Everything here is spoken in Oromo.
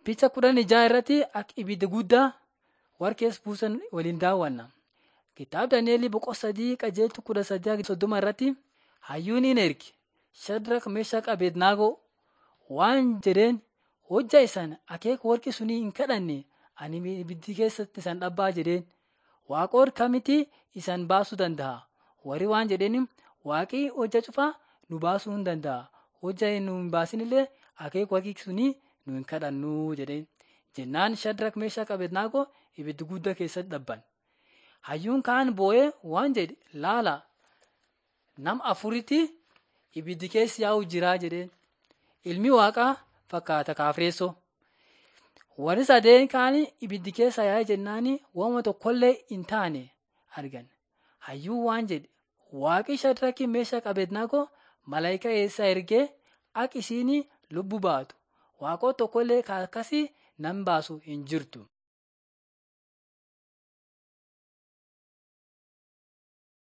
Picha kudhan ijaa irratti akka ibidda guddaa warqees buusan waliin daawwanna. Kitaaba Daani'elii boqonnaa sadii qajeeltu kudha sadii soddoma irratti hayyuun hin erge Shadrak Meeshaq Abednaagoo waan jedheen hojjaa isaan akeeka warqi sunii hin kadhanne ani ibiddi keessatti isaan dhabbaa jedheen waaqoon kamitti isaan baasuu danda'a warri waan jedheen waaqii hojja cufaa nu baasuu hin danda'a hojja nu hin baasinillee akeeka warqi sunii nu hin kadhannuu jedheen jennaan Shadrak Meeshaq Abednaagoo ibiddi guddaa keessatti dhabban. Hayyuun kaan boo'ee waan jedhe laala nam afuritti ibiddi keessa yaa'u jiraa jedheen ilmi waaqaa fakkaata kaafireessoo. Warri sadeen kaan ibiddi keessa yaa'e jennaani waanuma tokkollee hin taane argan. Hayyuun waan jedhe waaqi Shadrakii Meeshaq Abednaagoo malaayikaa eessaa ergee akka isiin lubbuu baatu waaqota tokkollee akkasii nan baasu hin jirtu.